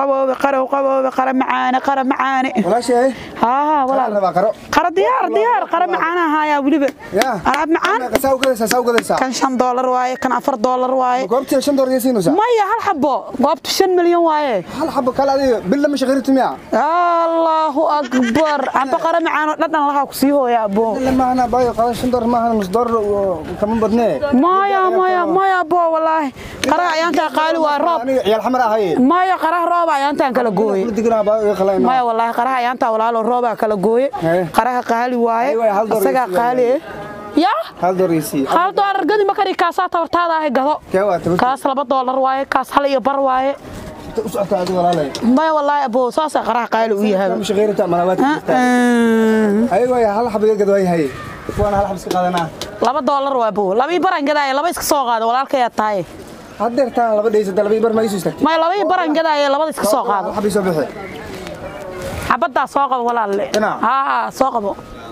qaboobe qarow qaboobe qara macaane qara macaane walaashay haa walaal rabaa qaro qara diyaar diyaar qara macaana haayaa weliba yaa alaab macaan saa u gadaysaa saa u gadaysaa kan shan doolar waaye kan afar doolar waaye goobtii shan doolar siinaysaa maya hal xabo goobtu shan milyan waaye hal xabo kale adiga bil lama shaqayrtu miya allahu akbar amba qara macaano dhadhan lahaa ku sii hooya abo illa maahna baayo qado shan doolar maahan nus doolar kama badnee maya maya maya abo walaahi qaraha ayaantaa qaali waa roob aniga ciyaal xamar ahaye maya qaraha rooba ayaantaan kala gooye dignaa baa iga qalayna maya walaahi qaraha ayaantaa walaalo roobaa kala gooye Hee. qaraha qaali waaye Ay, waay, hal doolar isagaa isi qaali eh yaa hal doolar isii hal doolar gadi makari kaasaa tabartaada ahay gado kee waa tabar kaas laba doolar waaye kaas hal iyo bar waaye u socotaa adiga walaalay maya walaahi abo saasaa qaraha qaali u yahay lama shaqayrta malawaad ayaga waa hal xabo iga gad way haye kuwana hal xabo iska qaadanaa laba doolar waa bo labii baran gadaaye laba iska soo qaado walaalkayaa tahay haddeer taan laba dhaysata laba bar ma isu istaagtay maya labii baran gadaaye labada iska soo qaado xabii soo bixi xabaddaa soo qabo walaalle Dhinac? haa soo qabo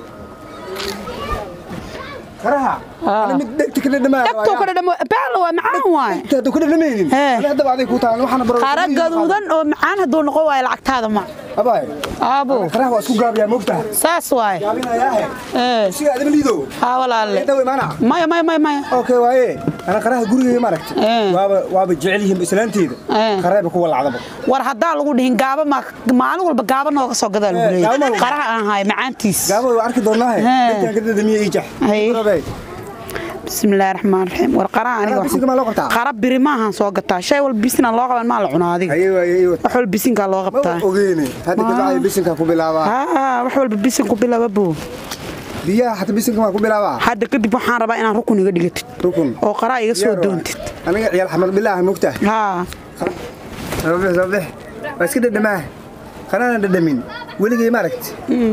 qaraha Ah. ana mid dhegta ka dhadhamaa dhegtuu ka dhadhamo baalo waa macaan waaye hadda ku dhadhamaynin Hee. ana haddaba aday ku tahan waxaana baro qara gaduudan oo macaan hadduu noqon waayo lacagtaada ma abaay aabo qaraha waa isku gaabiyaa moogtaha saas waaye gaabinayaahe ee siga adama liido haa walaalle dawe maana maya maya maya maya okay waaye ana qaraha gurigeyga maaragta Ee. waaba waaba jecel yihiin islaanteeda Ee. qareeba kuwa lacdaba war haddaa lagu dhihin gaaba ma maalin walba gaaba nooga soo gadaa lagu Eh, gaaba ma leeyahay lagu- qaraha aan hayo macaantiis gaaba waa arki doonaahe Hee. intaan ka dhadhamiye ii jax Haye. Rabay. bismillaahi raxmaan raxiim war qaraha aniga Qaraha bisinka maa loo qabtaa? qara biri maahan soo gataa shay walba bisina loo qaban maa la cunaa adiga haye waaye iyo wax walba bisinkaa loo ma qabtaa ogeene hadda kabacdi bisinka ku bilaabaa haa wax walba bisin ku bilaaba buu biyaha xata bisinka maa ku bilaabaa hadda kadib waxaan rabaa inaan rukun iga dhigatid rukun oo qaraa iga soo Diyaar waay. doontid aniga ciyaal xamar bilaaha moogtaha haa sababix sababix waa iska dhadhamaa qanana dhadhamin weligay ma aragti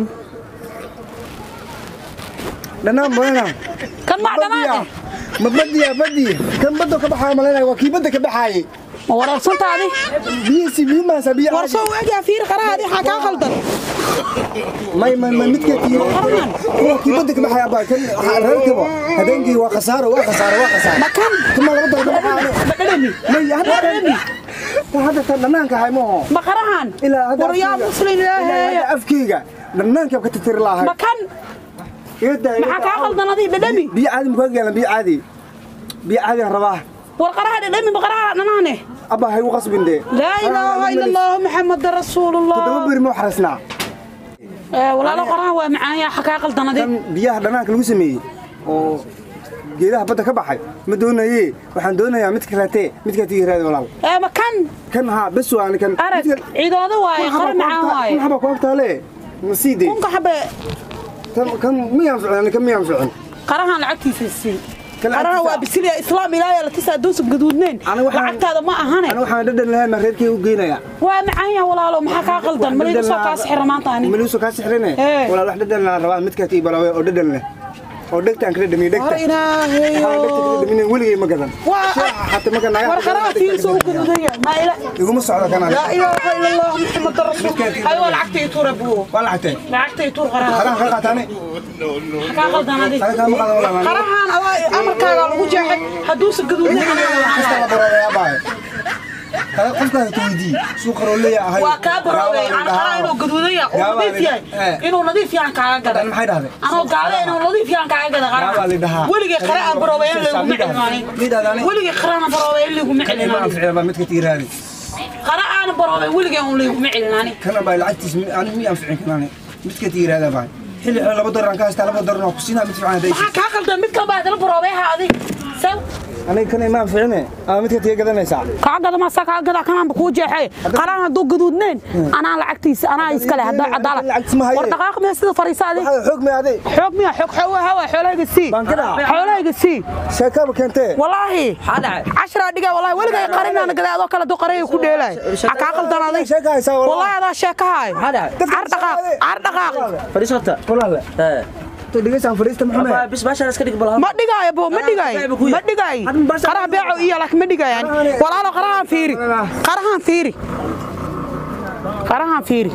dhanaan badana kan maa dhanaane ma badiya badi kan badda ka baxaaya malaynaya waa kii badda ka baxaayay ma wareersantaadi biyisi biyo maasa biyo war soo waagaa fiir qarahaadi waxaa kaa qaldan may may may midka kii Qarahan. waa kii badda ka baxaaya baa kan reerkaba habeenkii waa khasaaro waa khasaaro waa khasaaro ma kan kuma laba dal ka baxaano ma dhadhami may hadda dhadhami hadda tan dhanaanka hay maaho ma qarahan ilaa hadda war yaa afkeyga- muslin ilaa ilaaheeya hadda afkeyga dhanaanka ka tirtiri lahay ma kan maxaa kaa qaldan adi dhadhami biyo caadi mukaa gaalan biyo caadi biyo caadi aan rabaa war qaraha dhadhami ma qaraha dhanaane abba hay u qasbin dee laa ilaaha ila allah maxamada rasuulullah todoba beri ma xarasnaa Eh, walaalo qaraha waa macaan yaa xakaa qaldan adi kan biyaha dhanaanka lagu sameeyey oo geedaha badda ka baxay ma doonaye waxaan doonayaa mid kaleete midkaa tii raadi walaal Eh, ma kan kan haa bes waan kan arag ciidooda waaye qara macaan waaye kun haba ku agtaale ma sii dee kunka xabe kan kan miyaan ficin kan miyaan ficin qarahan lacagtiisa sii Kan qaraha lacagtiisa- waa bisiliya islaam ilaahay la tisaa doosa gaduudneen Aniga waxaan- lacagtaada ma ahane ana waxaan dhadhan lahayn ma reerkii u geynaya waa macaan yaa walaalo maxaa kaa qaldan malayga soo kaa sixira maanta ani maliisu kaa sixrine Ee. walaal wax dhadhan laan rabaa midkaa tii balaawe oo dhadhan leh oo dhegtaan kala dhamiye dhegta war ilaahayo dhamin weligay ma gadan Waa- Shaaha xataa marka naagaha war qaraha fiiso u gaduudaya maa ila iguma socdo kanaan laa ilaaha ila allah maxamad rasuul aywa lacagtay tuura buu waa lacagtee lacagtay tuur qaraha qaraha ka qaataane maxaa kaa qaldan adi qaraha kaama qadan walaa qarahan adaa amarkaaga lagu jeexay hadduusa gaduudneen kasta la baroobaya baaye qofkaas tawdii suuq qaroolaya ahay waa kaa baroobay aan qaraha inuu gaduudan yahay oo Gaabaa nadiif la- yahay Eh. inuu nadiif yahan kaaga gada dan maxay dhahday anoo gaale inuu nadiif yahan kaaga gada Gaabaa la dhahaa. qaraha weligay qara aan baroobay in laguma cilmaanin Midhaadani. weligay qaraan baroobay in laguma kan ima cilmaanin anficina baa midka tii raadi qara aan baroobay weligay un laguma cilmaanin kana baa lacagtiis ani mi anficin kanaane midka tii raada baa xilli xilli laba dolar aan ka haystaa laba dolar waa ku siinaa mid fiican hadday maxaa kaa qaldan mid kale baa hadala baroobay ha adi saw aniga kana ima anficine ama midka tii gadanaysaa kaa gada maasaa kaa gada kanaanba kuu jeexay qaraan hadduu gaduudneen anaa lacagtiisa anaa iskale haddaa cadaala lacagtiisa ma haye. war dhaqaaq mee sida fariisa adi waxaa xoog may aday xoog miya xoog xoog hawa xoolahayga sii Baan ka dhaca. xoolahayga sii sheekaaba keentee والله عشرة دقيقة والله ولا جاي قرينا أنا كذا هذا كله قريه كده لاي أكاكل تنادي sheeka haysaa والله walaa هذا شيك هاي هذا عردقاق عردقاق fadhiisata walaale ee to dhigaysaan fadhiista Apa, maxume bis baashaan iska dhig bal ما دقاي أبو ما دقاي ما دقاي قراه بيعه إياه لك ما دقاي يعني والله لو قراها فيري قراها فيري قراها فيري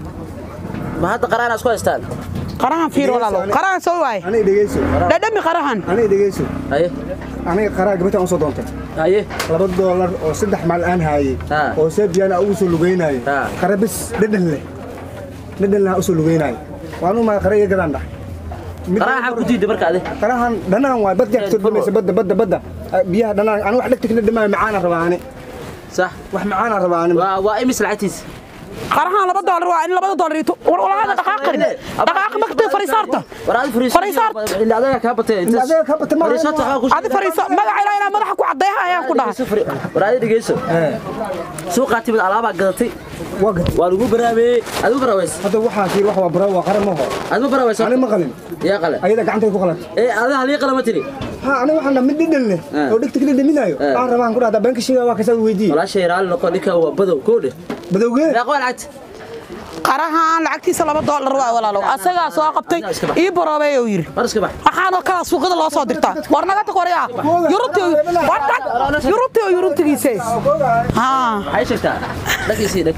ma hadda qaraana isku haystaan قراها فيري والله لو قراها سوي aniga dhegeyso لا دمي قراها aniga dhegeyso haye aniga qaraa gabadhan u soo doontay haye laba doolar oo saddex maal aan haayey Ah. oo seebiyana ugu soo lugeynaayo Ah. qara bis dhedhan leh dhedhan leh u soo lugeynaayo waan u maa qara iga gadaan dhah Mid- qaraa xaq ku diiday marka ade qarahan dhanaan waay bad gaagto dhamaysa badda badda badda Ah, biyaha dhanaan ani wax dhegta kala dhamaayo macaana rabaa ani sax wax macaana rabaa ani waa waa imis lacagtiisa qarahaan laba doolar waa in labada doolar ito war walaada dhaqaaqin dhaqaaqa magtay fariisaarta war adi fariiso Fariisaarta. ilaa adaga kaa batay Ilaa adaga kaa batay, ma- fariisaarta waxaa ku adi fariisa magaca ilaa inaa madaxa ku caddeeha ayaan ku dhahay war adi dhegeyso suuqaa timid alaabaa gadatay waa gad waa lagu baraabeeyey adigu baraaweys hadda waxaa fiir wax waa bara waa qara maho adigu baraaweys ani ma qalin yaa qale ayada gacantay ku qalat ee ada halii qalama tiri ha ani waxaan dhaha mid dhedhan leh Ah. oo dhegta kala dhaminaayo Ah. aan rabaan ku dhahdaa beenka sheega waa kasaa weydiiye walaashay raali noqo ninka waa badow koodhe badowgee meeqa waa lacagta qarahaan lacagtiisa laba doolar waa walaalow asagaa soo qabtay ii baroobeey uu yidhi war iska bax waxaanoo kala suuqada loo soo dirtaa war naga tag waryaa yurubti war tag yurubti oo yurubtigiise haa waxay sheegtaa dhagiisii dhag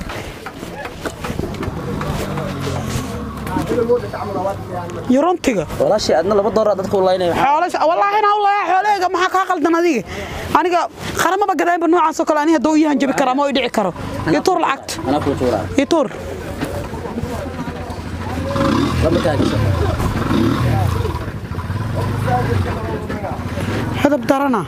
yurubtiga walaashay adna laba dooraa dadka u laynaya xoolasha wallaahi inaa u layaa xoolahayga maxaa kaa qaldan adiga aniga qaramaba gadaanba noocaasoo kale ani hadduu iyahan jabi karaa ma i dhici karo ii tuur lacagta anaa kuu tuuraa ii tuur lama kaa gasho xidab darana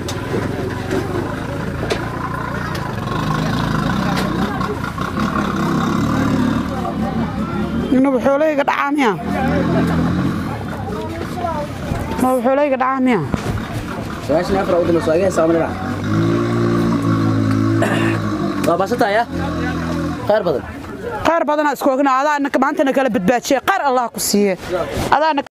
inaba xoolahayga dhacaa miya inaba xoolahayga dhacaa miya sagaashan iyo afar u dambayso aga hesaa manina waa baasataaya khayr badan qaar badanaa isku ogna adaa maantana kala badbaadshee qaar allah ku siiye adaa